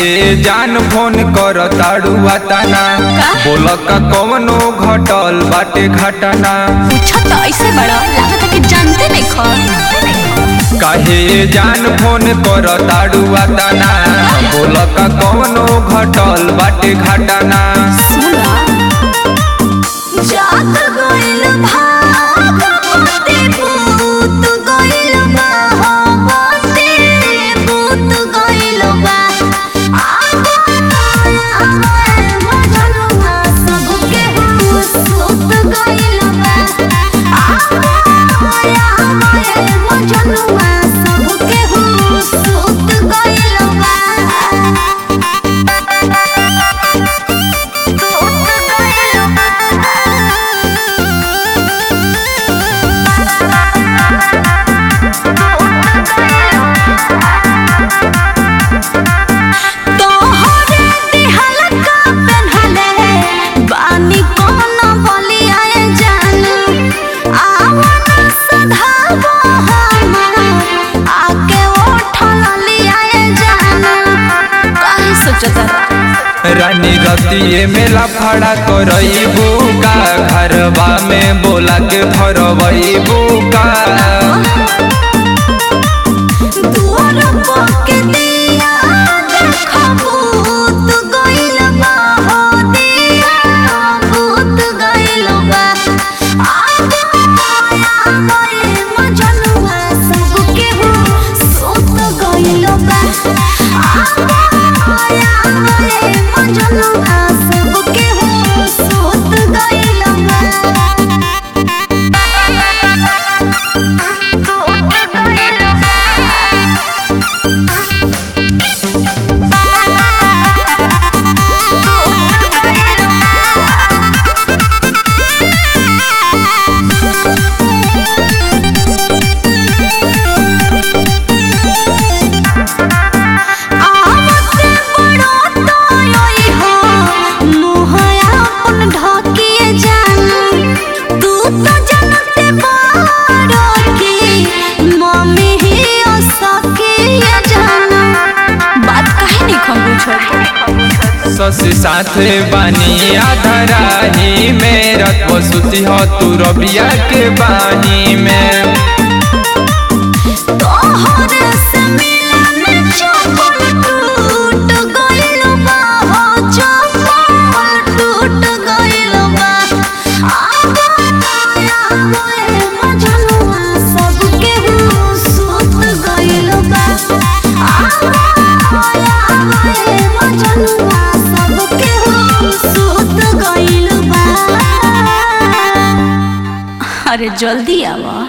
काहे जान फोन कर ताड़ू तना बोल का कवनो घटल बाटे घटना पूछा तो ऐसे बड़ा लागत कि जानते नहीं खर काहे जान फोन कर ताड़ू तना बोल का कवनो घटल बाटे घटना सुना जात गइल भागवते भूत गइल भागवते भूत गइल बा आगो आगो मजनुआ सबके सुत गइल बा आगो आगो मजनुआ सबके सुत गइल बा तोहरे दिहल का पेन्हले बानी कोन बलियाए जानू आवना सधाबो हमर आके ओठल लियाए जानू काहे सोचता रानी रतिये मेला फड़ा करईबू का घरबा में बोला के भरबईबू का दुआर पके दिया देखबू तू गइल बा हो दिया भूत गइल बा आगो आया गए मजनुआ सबके हो सुत गइल बा आगो आया गए मजनुआ सबके हो सुत गइल आवते बड़ो तोय हो मुहया अपन ढकिए जानू तू तो जानते बारो की मम्मी ही सके जानू बात काहे नहीं खंगू छोड़ सस साथे बानी आधराही में रत बसुती हो तू रबिया के बाही में तोहरे से मिलन चपल टूट गइल बा हो चपल टूट गइल बा आगो आया गए मजनुआ सबके हो सुत गइल बा आगो आया गए मजनुआ सबके हो सुत गइल बा अरे जल्दी आवा